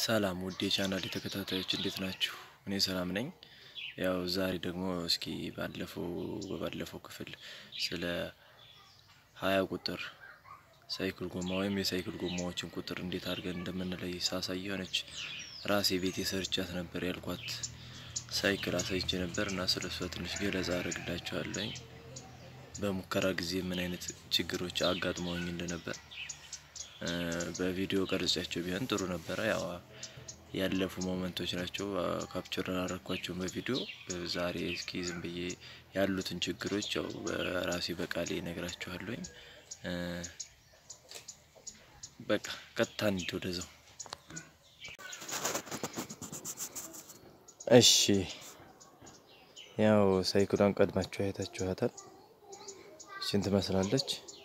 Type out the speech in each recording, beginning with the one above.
ሰላም ውድ የቻናል ተከታታዮች እንዴት ናችሁ? እኔ ሰላም ነኝ። ያው ዛሬ ደግሞ እስኪ ባለፈው በባለፈው ክፍል ስለ ሀያ ቁጥር ሳይክል ጎማ ወይም የሳይክል ጎማዎችን ቁጥር እንዴት አድርገን እንደምንለይ ሳሳይ የሆነች ራሴ ቤት የሰርቻት ነበር ያልኳት ሳይክል አሳይቼ ነበር እና ስለ እሷ ትንሽ ገለጻ አደርግላችኋለኝ። በሙከራ ጊዜ ምን አይነት ችግሮች አጋጥመውኝ እንደነበር በቪዲዮ ቀርጫቸው ቢሆን ጥሩ ነበረ። ያው ያለፉ ሞመንቶች ናቸው። ካፕቸር አላረኳቸውም በቪዲዮ ዛሬ እስኪ ዝም ብዬ ያሉትን ችግሮች ያው በራሴ በቃሌ ነግራችኋለሁኝ። በቃ ቀጥታ እንሂድ ወደዛው። እሺ ያው ሳይክሏን ቀድማችሁ አይታችኋታል። እችን ትመስላለች።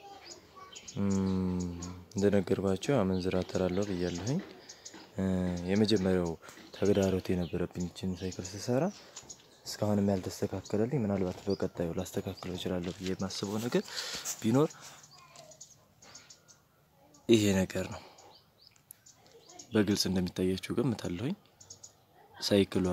እንደነገርኳቸው አመንዝራ ተራለው ብያለሁኝ። የመጀመሪያው ተግዳሮት የነበረብኝ እችን ሳይክል ስሰራ እስካሁንም ያልተስተካከለልኝ ምናልባት በቀጣዩ ላስተካክለው እችላለሁ ብዬ የማስበው ነገር ቢኖር ይሄ ነገር ነው። በግልጽ እንደሚታያችሁ ገምታለሁኝ። ሳይክሏ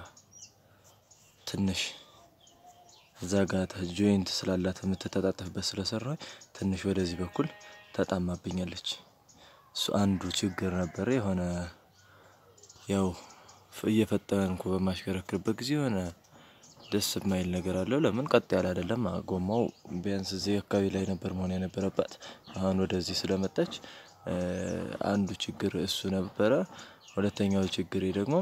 ትንሽ እዛ ጋር ጆይንት ስላላት የምትተጣጠፍበት ስለሰራ ትንሽ ወደዚህ በኩል ተጣማብኛለች። እሱ አንዱ ችግር ነበረ። የሆነ ያው እየፈጠንኩ በማሽከረክርበት ጊዜ የሆነ ደስ የማይል ነገር አለው። ለምን ቀጥ ያለ አይደለም ጎማው። ቢያንስ እዚህ አካባቢ ላይ ነበር መሆን የነበረባት። አሁን ወደዚህ ስለመጣች አንዱ ችግር እሱ ነበረ። ሁለተኛው ችግሬ ደግሞ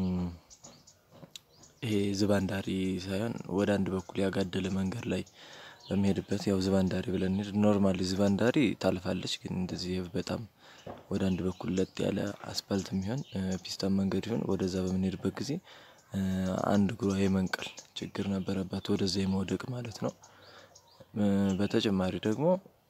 ይሄ ዝባንዳሪ ሳይሆን ወደ አንድ በኩል ያጋደለ መንገድ ላይ በሚሄድበት ያው ዝባንዳሪ ብለን ኖርማሊ ዝባንዳሪ ታልፋለች። ግን እንደዚህ በጣም ወደ አንድ በኩል ለጥ ያለ አስፓልት የሚሆን ፒስታን መንገድ ይሆን ወደዛ በምንሄድበት ጊዜ አንድ እግሯ የመንቀል ችግር ነበረባት፣ ወደዛ የመውደቅ ማለት ነው። በተጨማሪ ደግሞ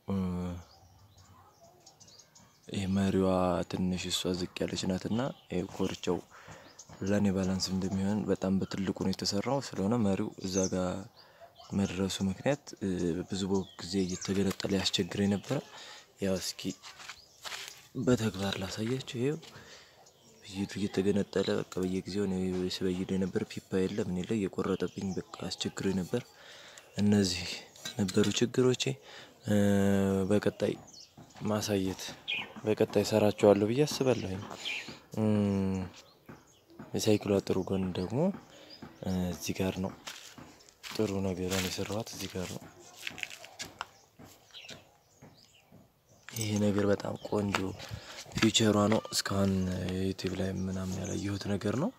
ይሄ መሪዋ ትንሽ እሷ ዝቅ ያለች ናትና ኮርቻው ለኔ ባላንስ እንደሚሆን በጣም በትልቁ ነው የተሰራው። ስለሆነ መሪው እዛ ጋር መድረሱ ምክንያት ብዙ ጊዜ እየተገነጠለ ያስቸግረኝ ነበረ። ያው እስኪ በተግባር ላሳያችሁ። ይሄው ብይዱ እየተገነጠለ በቃ በየጊዜው ነው ስበይድ የነበር። ፒፓ የለም እኔ ላይ እየቆረጠብኝ በቃ አስቸግሮኝ ነበር። እነዚህ ነበሩ ችግሮቼ። በቀጣይ ማሳየት በቀጣይ ሰራቸዋለሁ ብዬ አስባለሁኝ። የሳይክሏ ጥሩ ጎን ደግሞ እዚህ ጋር ነው። ጥሩ ነገርን የሰራኋት እዚህ ጋር ነው። ይሄ ነገር በጣም ቆንጆ ፊቸሯ ነው። እስካሁን ዩቲዩብ ላይ ምናምን ያላየሁት ነገር ነው።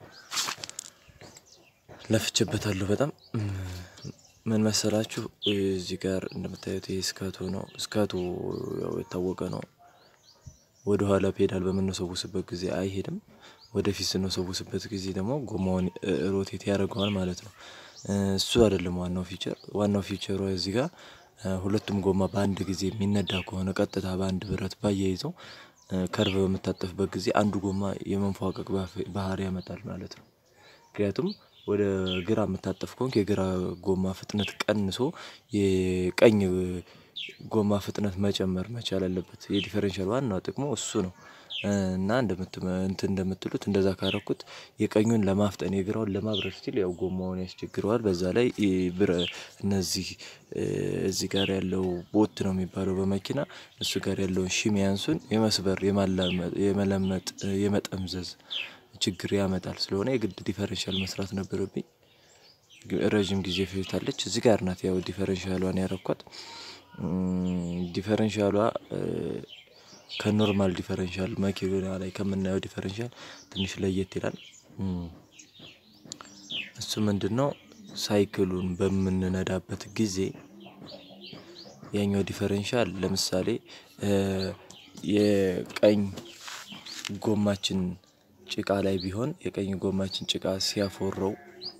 ለፍቼበታለሁ በጣም ምን መሰላችሁ? እዚህ ጋር እንደምታዩት ይሄ ስካቱ ነው። ስካቱ ያው የታወቀ ነው። ወደ ኋላ ፔዳል በምንሰውስበት ጊዜ አይሄድም። ወደፊት ስንሰውስበት ጊዜ ደግሞ ጎማውን ሮቴት ያደርገዋል ማለት ነው። እሱ አይደለም ዋናው ፊቸር። ዋናው ፊቸሩ እዚህ ጋር ሁለቱም ጎማ በአንድ ጊዜ የሚነዳ ከሆነ ቀጥታ በአንድ ብረት ባያይዘው ከርቭ በምታጠፍበት ጊዜ አንዱ ጎማ የመንፏቀቅ ባህሪ ያመጣል ማለት ነው። ምክንያቱም ወደ ግራ የምታጠፍ ከሆንክ የግራ ጎማ ፍጥነት ቀንሶ የቀኝ ጎማ ፍጥነት መጨመር መቻል አለበት። የዲፈረንሻል ዋናው ጥቅሙ እሱ ነው። እና እንትን እንደምትሉት እንደዛ ካረኩት የቀኙን ለማፍጠን የግራውን ለማብረር ሲል ያው ጎማውን ያስቸግረዋል። በዛ ላይ እነዚህ እዚህ ጋር ያለው ቦት ነው የሚባለው በመኪና እሱ ጋር ያለውን ሺሚያንሱን የመስበር የመለመጥ የመጠምዘዝ ችግር ያመጣል። ስለሆነ የግድ ዲፈረንሻል መስራት ነበረብኝ። ረዥም ጊዜ ፈጅታለች። እዚህ ጋር ናት ያው ዲፈረንሻሏን ያረኳት። ዲፈረንሻሏ ከኖርማል ዲፈረንሻል መኪና ላይ ከምናየው ዲፈረንሻል ትንሽ ለየት ይላል። እሱ ምንድነው? ሳይክሉን በምንነዳበት ጊዜ ያኛው ዲፈረንሻል ለምሳሌ የቀኝ ጎማችን ጭቃ ላይ ቢሆን የቀኝ ጎማችን ጭቃ ሲያፎረው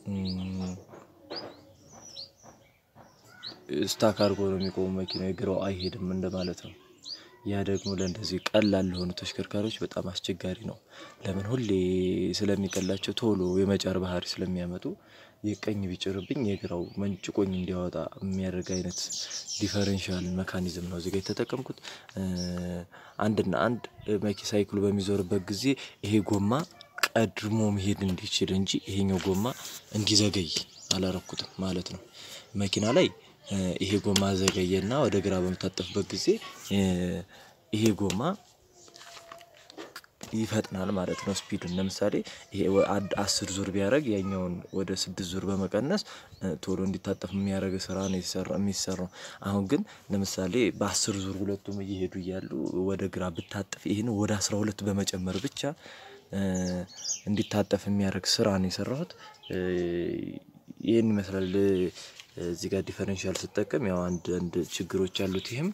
ስታክ አድርጎ ነው የሚቆሙ መኪናው የግራው አይሄድም እንደማለት ነው። ያ ደግሞ ለእንደዚህ ቀላል ለሆኑ ተሽከርካሪዎች በጣም አስቸጋሪ ነው። ለምን ሁሌ ስለሚቀላቸው ቶሎ የመጫር ባህሪ ስለሚያመጡ የቀኝ ቢጭርብኝ የግራው መንጭቆኝ እንዲያወጣ የሚያደርግ አይነት ዲፈረንሻል መካኒዝም ነው እዚህ ጋር የተጠቀምኩት። አንድና አንድ መኪ ሳይክሉ በሚዞርበት ጊዜ ይሄ ጎማ ቀድሞ መሄድ እንዲችል እንጂ ይሄኛው ጎማ እንዲዘገይ አላረኩትም ማለት ነው። መኪና ላይ ይሄ ጎማ ዘገየና ወደ ግራ በምታጠፍበት ጊዜ ይሄ ጎማ ይፈጥናል ማለት ነው። ስፒዱን ለምሳሌ ይሄ አስር ዙር ቢያደርግ ያኛውን ወደ ስድስት ዙር በመቀነስ ቶሎ እንዲታጠፍ የሚያደርግ ስራ ነው የሚሰራው። አሁን ግን ለምሳሌ በአስር ዙር ሁለቱም እየሄዱ እያሉ ወደ ግራ ብታጠፍ ይሄን ወደ አስራ ሁለት በመጨመር ብቻ እንዲታጠፍ የሚያደርግ ስራ ነው የሰራሁት። ይሄን ይመስላል እዚህ ጋር ዲፈረንሻል ስጠቀም ያው አንድ አንድ ችግሮች አሉት። ይህም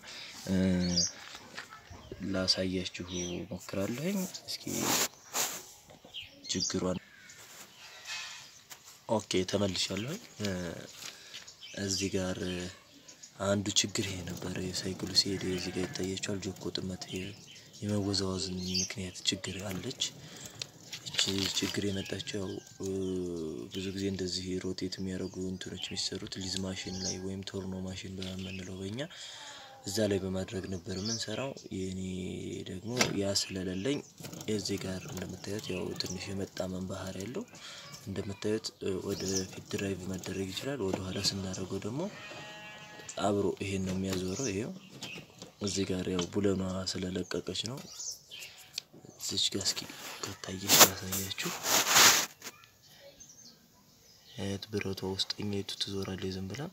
ላሳያችሁ እሞክራለሁኝ እስኪ ችግሯን ኦኬ ተመልሻለሁኝ። እዚህ ጋር አንዱ ችግር ይሄ ነበረ የሳይክሉ ሲሄድ እዚህ ጋር ይታያችኋል ጆኮ ጥመት የመወዛወዝ ምክንያት ችግር አለች። ይቺ ችግር የመጣችው ብዙ ጊዜ እንደዚህ ሮቴት የሚያደርጉ እንትኖች የሚሰሩት ሊዝ ማሽን ላይ ወይም ቶርኖ ማሽን በምንለው በእኛ እዛ ላይ በማድረግ ነበር የምንሰራው የኔ ደግሞ ያ ስለሌለኝ እዚህ ጋር እንደምታዩት ያው ትንሽ የመጣመም ባህሪ አለው። እንደምታዩት ወደ ፊት ድራይቭ መደረግ ይችላል ወደ ኋላ ስናደርገው ደግሞ አብሮ ይሄን ነው የሚያዞረው ይኸው እዚህ ጋር ያው ቡለኗ ስለለቀቀች ነው። እዚች ጋር እስኪ ከታየች ላሳያችሁ። አያት ብረቷ ውስጠኛይቱ ትዞራለች ዝም ብላ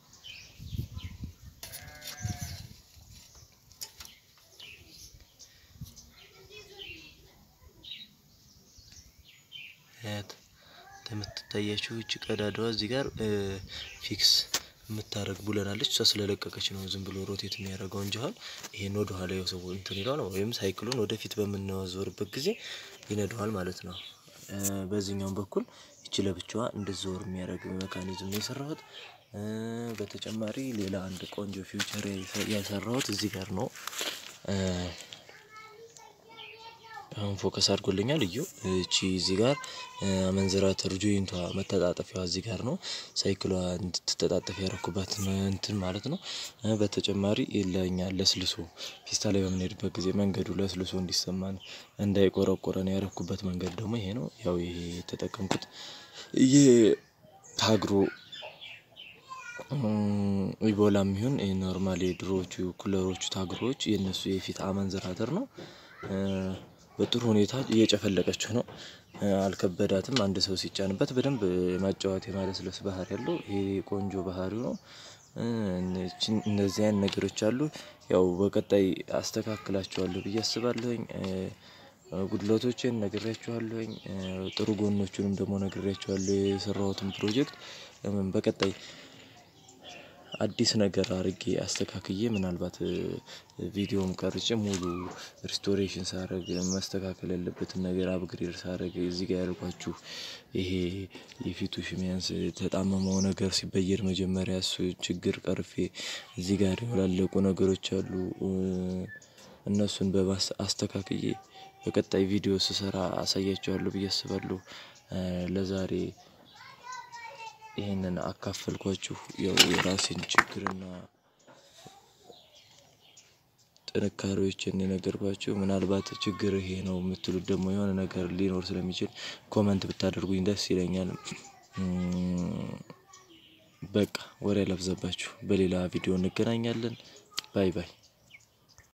አያት እንደምትታያችሁ ይቺ ቀዳዳዋ እዚህ ጋር ፊክስ የምታደርግ ቡለን አለች እሷ ስለለቀቀች ነው ዝም ብሎ ሮቴት የሚያደርገው እንጂ አሁን ይሄን ወደ ኋላ ሰው እንትን ይለዋል ወይም ሳይክሉን ወደፊት በምናዞርበት ጊዜ ይነዳዋል ማለት ነው። በዚህኛውም በኩል ይቺ ለብቻዋ እንድትዞር የሚያደርግ ሜካኒዝም ነው የሰራሁት። በተጨማሪ ሌላ አንድ ቆንጆ ፊውቸር የሰራሁት እዚህ ጋር ነው። አሁን ፎከስ አድርጎልኛል እዩ እቺ እዚህ ጋር አመንዝራተር ጆይንቷ መተጣጠፊያዋ እዚህ ጋር ነው ሳይክሏ እንድትተጣጠፍ ያደረኩባት እንትን ማለት ነው። በተጨማሪ ለኛ ለስልሶ ፒስታ ላይ በምንሄድበት ጊዜ መንገዱ ለስልሶ እንዲሰማን እንዳይቆረቁረን ያደረኩበት መንገድ ደግሞ ይሄ ነው። ያው ይሄ የተጠቀምኩት ይሄ ታግሮ ኢቦላም ይሁን ኖርማል የድሮዎቹ ኩለሮቹ ታግሮዎች የነሱ የፊት አመንዝራተር ነው። በጥሩ ሁኔታ እየጨፈለቀችው ነው። አልከበዳትም አንድ ሰው ሲጫንበት በደንብ የማጫወት የማለስለስ ባህሪ አለው ይሄ ቆንጆ ባህሪው ነው። እነዚህ አይነት ነገሮች አሉ ያው በቀጣይ አስተካክላቸዋለሁ ብዬ አስባለሁኝ። ጉድለቶቼን ነግሬያችኋለሁኝ ጥሩ ጎኖቹንም ደግሞ ነግሬያችኋለሁ የሰራሁትን ፕሮጀክት በቀጣይ አዲስ ነገር አድርጌ አስተካክዬ ምናልባት ቪዲዮም ቀርጬ ሙሉ ሪስቶሬሽን ሳደርግ መስተካከል ያለበትን ነገር አፕግሬድ ሳደርግ እዚህ ጋር ያልኳችሁ ይሄ የፊቱ ሽሚያንስ የተጣመመው ነገር ሲበየድ መጀመሪያ እሱ ችግር ቀርፌ እዚህ ጋር የወላለቁ ነገሮች አሉ። እነሱን በማስ አስተካክዬ በቀጣይ ቪዲዮ ስሰራ አሳያችኋለሁ ብዬ አስባለሁ። ለዛሬ ይሄንን አካፈልኳችሁ ያው የራሴን ችግርና ጥንካሬዎችን የነገርኳችሁ ምናልባት ችግር ይሄ ነው የምትሉት ደግሞ የሆነ ነገር ሊኖር ስለሚችል ኮመንት ብታደርጉኝ ደስ ይለኛል። በቃ ወሬ አላብዛባችሁ በሌላ ቪዲዮ እንገናኛለን። ባይ ባይ